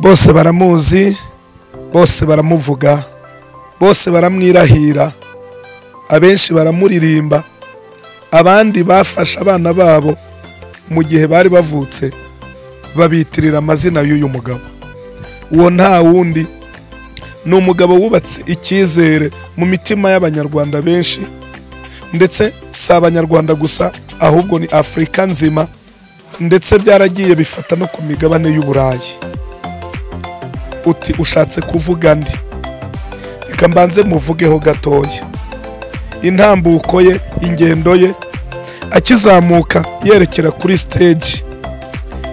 bose baramuzi bose baramuvuga bose baramwirahira abenshi baramuririmba abandi bafashe abana babo mu gihe bari bavutse babitirira amazina y'uyu mugabo uwo nta wundi ni umugabo wubatse icyizere mu mitima y'abanyarwanda benshi ndetse si abanyarwanda gusa ahubwo ni afurika nzima ndetse byaragiye bifata no ku migabane y'uburayi uti ushatse kuvuga ndi reka mbanze muvugeho gatoya intambuko ye ingendo ye akizamuka yerekera kuri siteji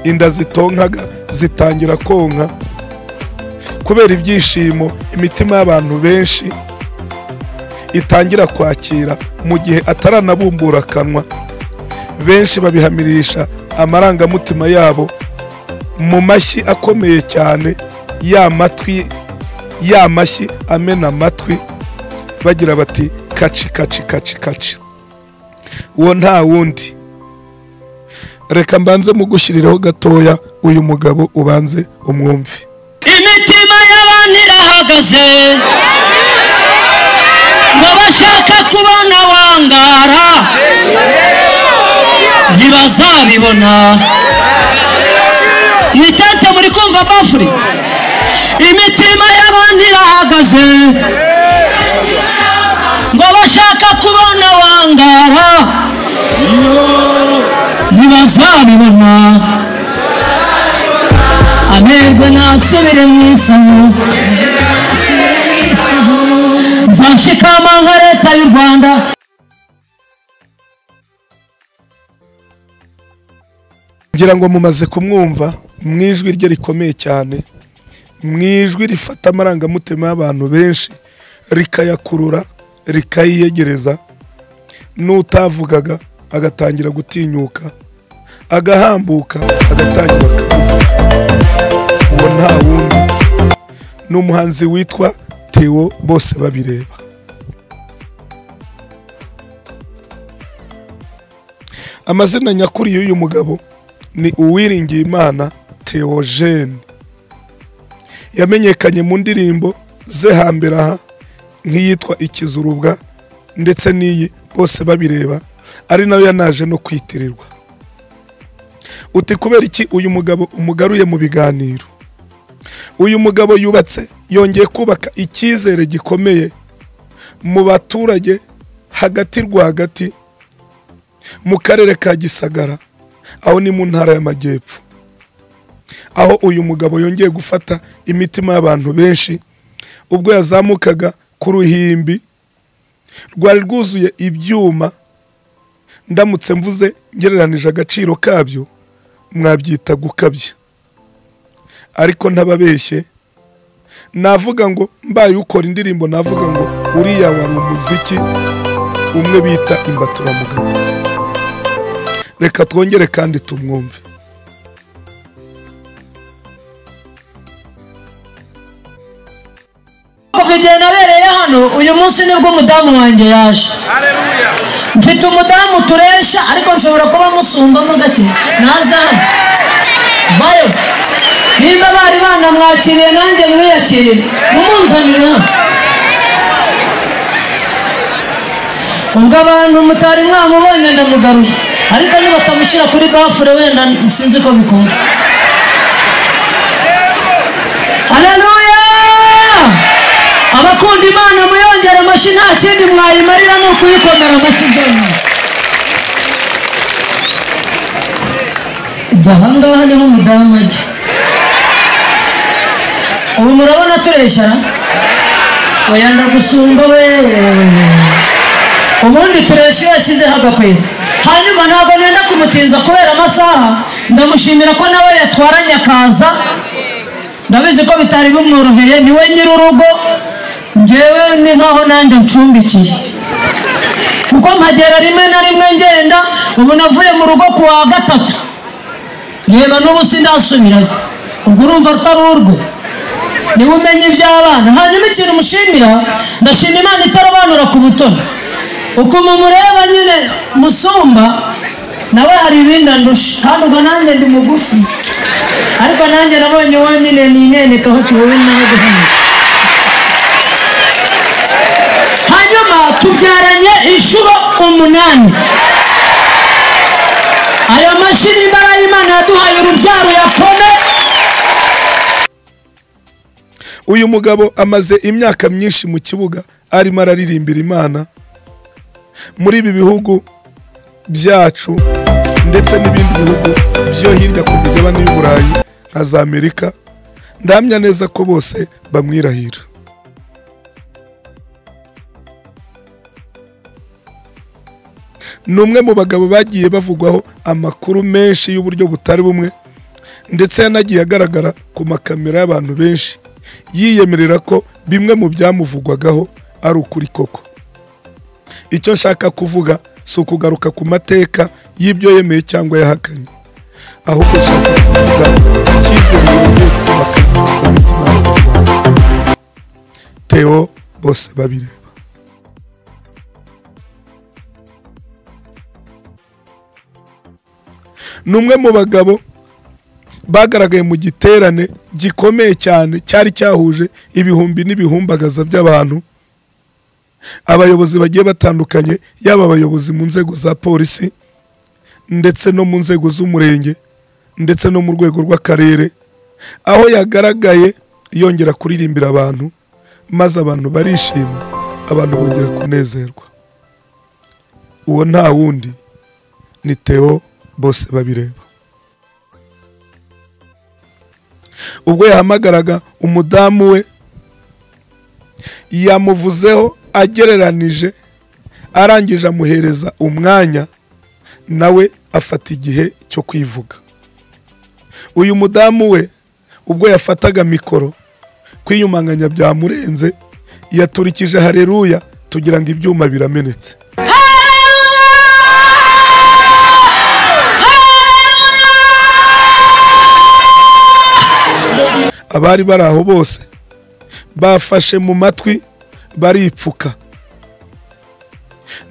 inda zitonkaga zitangira konka kubera ibyishimo imitima y'abantu benshi itangira kwakira mu gihe ataranabumbura akanwa benshi babihamirisha amarangamutima yabo mu mashyi akomeye cyane ya matwi ya mashyi amena amatwi bagira bati kaci kaci kaci kaci uwo nta wundi reka mbanze mugushyiriraho gatoya uyu mugabo ubanze umwumve imitima y'abantu irahagaze ngo bashaka kubona wangara ntibazabibona mu itente muri kumva bafuri imitima y'abantu irahagaze ngo bashaka kubona wangara ntibazabibona amerwe nasubire mu isomo nzashikama nka leta y'u rwanda ngira ngo mumaze kumwumva mu ijwi rye rikomeye cyane mu ijwi rifata amarangamutima y'abantu benshi rikayakurura rikayiyegereza n'utavugaga agatangira gutinyuka agahambuka agatangira akavuga uwo nta wundi ni umuhanzi witwa tewo bose babireba amazina nyakuri y'uyu mugabo ni uwiringiyimana Theogene yamenyekanye mu ndirimbo ze hambere aha nk'iyitwa ikizurubwa ndetse n'iyi bose babireba ari nayo yanaje no kwitirirwa uti kubera iki uyu mugabo umugaruye mu biganiro uyu mugabo yubatse yongeye kubaka icyizere gikomeye mu baturage hagati rwagati mu karere ka gisagara aho ni mu ntara y'amajyepfo aho uyu mugabo yongeye gufata imitima y'abantu benshi ubwo yazamukaga ku ruhimbi rwari rwuzuye ibyuma ndamutse mvuze ngereranije agaciro kabyo mwabyita gukabya ariko ntababeshye navuga ngo mbaye ukora indirimbo navuga ngo uriya wari umuziki umwe bita imbaturamagambo reka twongere kandi tumwumve kuva igihe nabereye hano uyu munsi nibwo umudamu wanjye yaje mfite umudamu turesha ariko nshobora kuba musumbamo gake naza hano bayo nimba bari banamwakiriye nanjye mwiyakire mumunzanire hano ubwo abantu mutari mwamubonye ndamugaruye ariko nibatamushyira kuri bafure wenda sinzi ko bikunda aleluya abakunda imana muyongere amashyi nta kindi mwayimarira ni ukuyikomera amashyi byonyine ibyo ahangaha niho umudamu ajya ubu murabona tureshya oya ndagusumba weee ubundi tureshya iyo yashyizeho agakweto hanyuma ntabwo nenda kumutinza kubera amasaha ndamushimira ko nawe yatwaranye akaza ndabizi ko bitari bimworoheye niwe nyir'urugo ngewe ni nkaho nanjye ncumbikiye kuko mpagera rimwe na rimwe ngenda ubu navuye mu rugo ku wa gatatu reba n'ubu sindasubirayo ubwo urumva rutari urwe niwe umenya iby'abana hanyuma ikintu mushimira ndashima imana itarobanura ku butoni ukuntu mureba nyine musumba nawe hari ibindi andusha kandi ubwo nanjye ndi mugufi ariko nanjye nabonye wonyine ninenekaho ati wowe nawe duhane hanyuma tubyaranye inshuro umunani ayo mashini imbaraga y'imana yaduhaye urubyaro yapfome uyu mugabo amaze imyaka myinshi mu kibuga arimo araririmbira imana muri ibi bihugu byacu ndetse n'ibindi bihugu byo hirya ku migabane y'uburayi nka za amerika ndamya neza ko bose bamwirahira ni umwe mu bagabo bagiye bavugwaho amakuru menshi y'uburyo butari bumwe ndetse yanagiye agaragara ku makamera y'abantu benshi yiyemerera ko bimwe mu byamuvugwagaho ari ukuri koko icyo nshaka kuvuga si ukugaruka ku mateka y'ibyo yemeye cyangwa yahakanye ahubwo nshaka kuvuga icyizere yongeye kubaka mu mitima y'abanyarwanda teo bose babireba ni umwe mu bagabo bagaragaye mu giterane gikomeye cyane cyari cyahuje ibihumbi n'ibihumbagaza by'abantu abayobozi bagiye batandukanye yaba abayobozi mu nzego za polisi ndetse no mu nzego z'umurenge ndetse no mu rwego rw'akarere aho yagaragaye yongera kuririmbira abantu maze abantu barishima abantu bongera kunezerwa uwo nta wundi ni teo bose babireba ubwo yahamagaraga umudamu we yamuvuzeho agereranije arangije amuhereza umwanya nawe afata igihe cyo kwivuga uyu mudamu we ubwo yafataga mikoro kwiyumanganya byamurenze yaturikije hareruya tugira ngo ibyuma biramenetse abari bari aho bose bafashe mu matwi baripfuka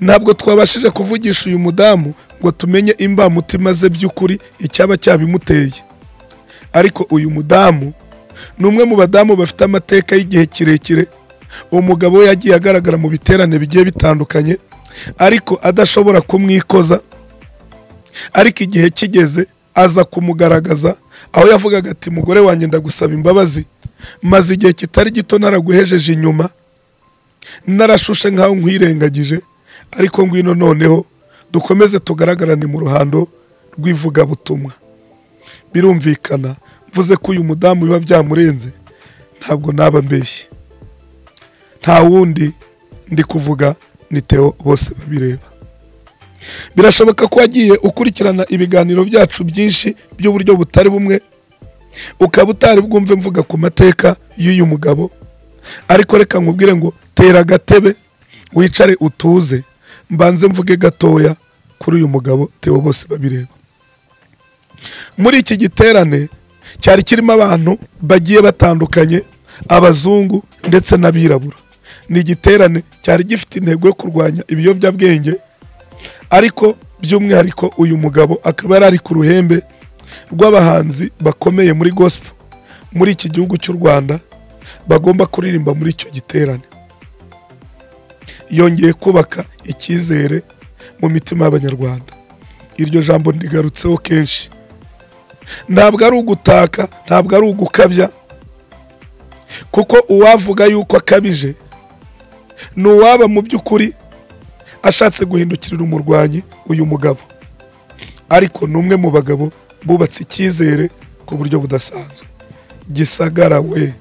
ntabwo twabashije kuvugisha uyu mudamu ngo tumenye imbamutima ze by'ukuri icyaba cyabimuteye ariko uyu mudamu ni umwe mu badamu bafite amateka y'igihe kirekire umugabo we yagiye agaragara mu biterane bigiye bitandukanye ariko adashobora kumwikoza ariko igihe kigeze aza kumugaragaza aho yavugaga ati mugore wanjye ndagusaba imbabazi maze igihe kitari gito naraguhejeje inyuma narashushe nkaho nkwirengagije ariko ngwino noneho dukomeze tugaragarane mu ruhando rw'ivugabutumwa birumvikana mvuze ko uyu mudamu biba byamurenze ntabwo naba mbeshye nta wundi ndi kuvuga ni teo bose babireba birashoboka ko wagiye ukurikirana ibiganiro byacu byinshi by'uburyo butari bumwe ukaba utari bwumve mvuga ku mateka y'uyu mugabo ariko reka nkubwire ngo tera agatebe wicare utuze mbanze mvuge gatoya kuri uyu mugabo teo bose babireba muri iki giterane cyari kirimo abantu bagiye batandukanye abazungu ndetse n'abirabura ni igiterane cyari gifite intego yo kurwanya ibiyobyabwenge ariko by'umwihariko uyu mugabo akaba yari ari ku ruhembe rw'abahanzi bakomeye muri gospel muri iki gihugu cy'u rwanda bagomba kuririmba muri icyo giterane yongeye kubaka icyizere mu mitima y'abanyarwanda iryo jambo ndigarutseho kenshi ntabwo ari ugutaka ntabwo ari ugukabya kuko uwavuga yuko akabije ni uwaba mu by'ukuri ashatse guhindukirira umurwanyi uyu mugabo ariko ni umwe mu bagabo bubatse icyizere ku buryo budasanzwe gisagara we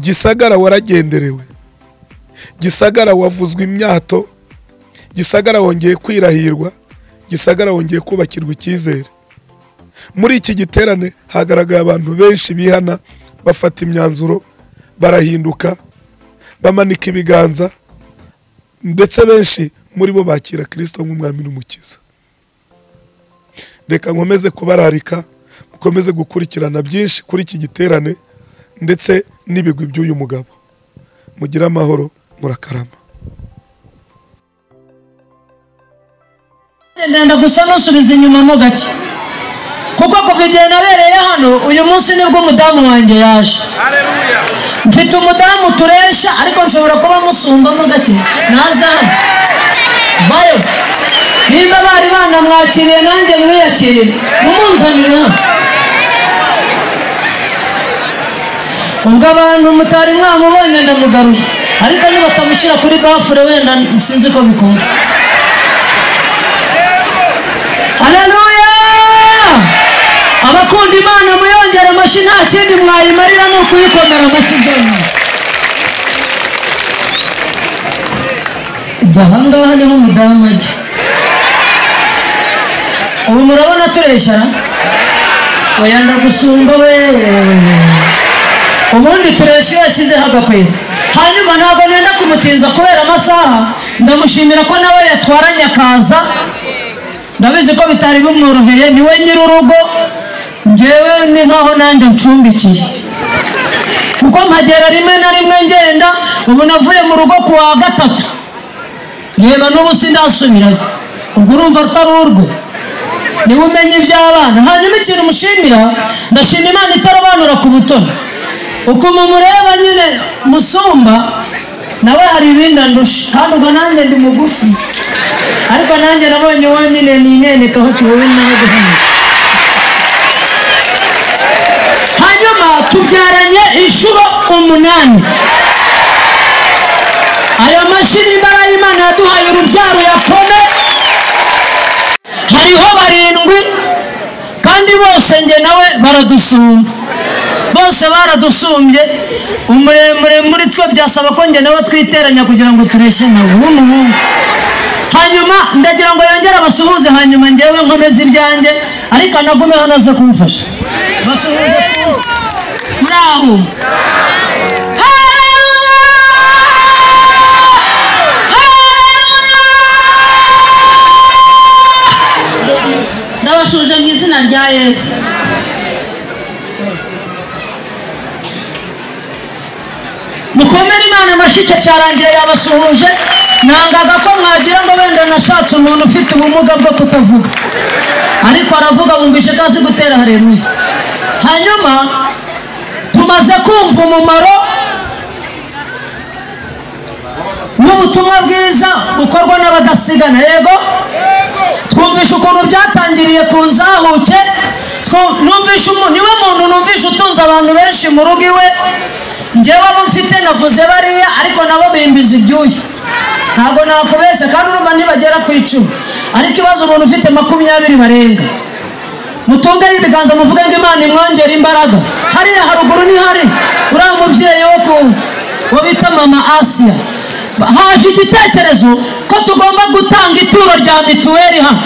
gisagara waragenderewe gisagara wavuzwe imyato gisagara wongeye kwirahirwa gisagara wongeye kubakirwa icyizere muri iki giterane hagaragaye abantu benshi bihana bafata imyanzuro barahinduka bamanika ibiganza ndetse benshi muri bo bakira kirisito nk'umwami n'umukiza reka nkomeze kubararika mukomeze gukurikirana byinshi kuri iki giterane ndetse n'ibigwi by'uyu mugabo mugire amahoro murakarama ndenda gusa nusubiza inyuma mo gake kuko kuva igihe nabereye hano uyu munsi nibwo umudamu wanjye yaje Haleluya. mfite umudamu turesha ariko nshobora kuba musumbamo gake naza hano vayo nimba bari banamwakiriye nanjye mwiyakirire mumunzanire hano ubwo abantu mutari mwamubonye ndamugarura ariko nibatamushyira kuri bafure wenda sinzi ko bikunda haleluya abakunda imana muyongere amashyi nta kindi mwayimarira ni ukuyikomera mu kidomo ibyo ahangaha niho umudamu ajya ubu murabona tureshyara oya ndagusumba we ubundi turesha iyo yashyizeho agakweto hanyuma ntabwo nenda kumutinza kubera amasaha ndamushimira ko nawe yatwaranye akaza ndabizi ko bitari bimworoheye niwe nyir'urugo ngewe ni nkaho nanjye ncumbikiye kuko mpagera rimwe na rimwe ngenda ubu navuye mu rugo ku wa gatatu reba n'ubu sindasubirayo ubwo urumva rutari urwo niwe umenya iby'abana hanyuma ikintu mushimira ndashima imana itarobanura ku butoni ukuntu mureba nyine musumba nawe hari ibindi andusha kandi ubwo nanjye ndi mugufi ariko nanjye nabonye uwo nyine ninenekaho ati wowe nawe guhana hanyuma tubyaranye inshuro umunani ayo mashyi n'imbaraga y'imana yaduhaye urubyaro yapome hariho barindwi kandi bose njye nawe baradusumba bose baradusumbye umuremure muri twe byasaba ko njye nawe twiteranya kugira ngo tureshye nawe w'umuhungu hanyuma ndagira ngo yongere abasuhuze hanyuma ngewe nkomeze ibyanjye ariko anagume hano aze kumfasha basuhuze twumve muraho ndabashuje mu izina rya yesu mukomere imana amashyi icyo cyarangiye yabasuhuje nangaga ko mwagira ngo wenda nashatse umuntu ufite ubumuga bwo kutavuga ariko aravuga bumvise ko azi gutera hareruye hanyuma tumaze kumva umumaro n'ubutumwa bwiza bukorwa n'abadasigana yego twumvishe ukuntu byatangiriye ku nzahuke twu- numvishe umu- niwe muntu numvishe utunze abantu benshi mu rugo iwe ngewe abo mfite navuze bariya ariko nabo bimbiza ibyuya ntabwo nakubeshya kandi urumva nibagera ku icumi ariko ibazo umuntu ufite makumyabiri barenga mutungeho ibiganza muvuge ngo imana imwongere imbaraga hariya haruguru ni hari uriya mubyeyi wo ku wo bita mama asiya haje igitekerezo ko tugomba gutanga ituro rya mituweli hano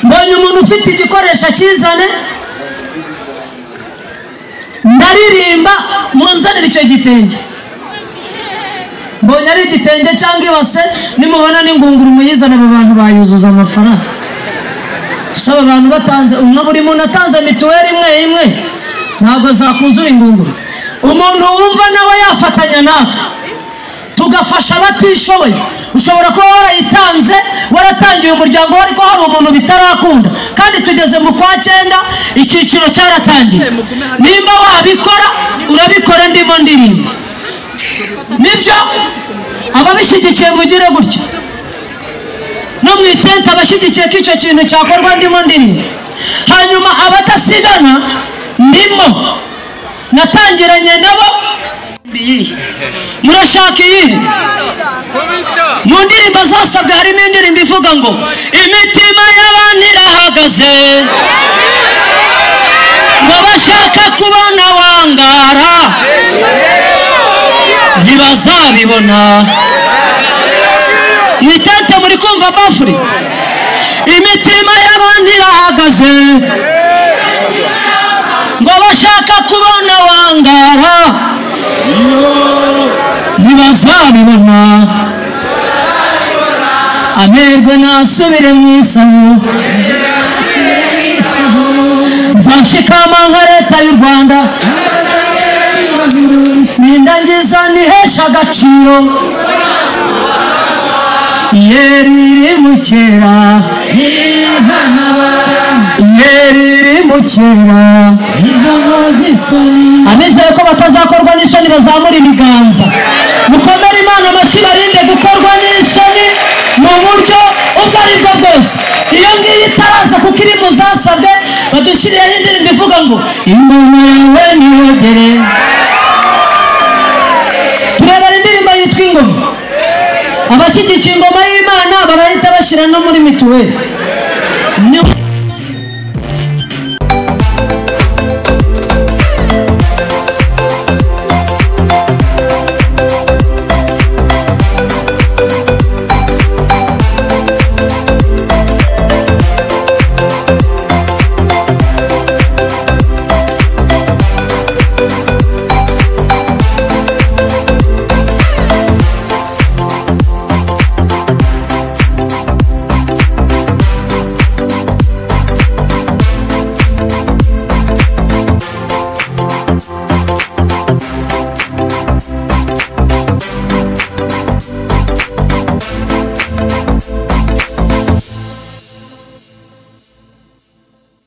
mbonye umuntu ufite igikoresho akizane ndaririmba munzanire icyo gitenge mbonye ari igitenge cyangwa ibase nimubona n'ingunguru muyizana aba bantu bayuzuza amafaranga usaba abantu batanze umwe buri muntu atanze mituweli imwe imwe ntabwo zakuzura ingunguru umuntu wumva nawe yafatanya natwe tugafasha abatishoboye ushobora kuba warayitanze waratangiye umuryango we ariko hari umuntu bitarakunda kandi tugeze mu kwa cyenda icyiciro cyaratangiye nimba wabikora urabikora ndimo ndirimba nibyo ababishyigikiye mugire gutyo no mu itente abashyigikiye ko icyo kintu cyakorwa ndimo ndirimba hanyuma abadasigana ndimo natangiranye nabo iyihe murashaka iyihe Kubita. mu ndirimbo zasabwe harimo indirimbo ivuga ngo imitima y'abantu irahagaze ngo bashaka kubona wangara ntibazabibona mu itente muri kumva bafuri imitima y'abantu irahagaze ngo bashaka kubona wangara ntibazabibona amerwe nasubire mu isaho nzashikama nka leta y'u rwanda nindangiza nihesha agaciro yeri iri mu kera yeri iri mu kera amizeye ko batazakorwa n'isoni bazamura ibiganza mukomere imana amashyi barinde gukorwa n'isoni mu buryo ubwo ari bwo bwose iyo ngiyo itaraza kuko iri mu zasabwe badushyiriyeho indirimbo ivuga ngo ingoma yawe niyogere turebera indirimbo yitwa ingoma abashyigikiye ingoma y'imana barahita bashyira no muri mituweli Ni-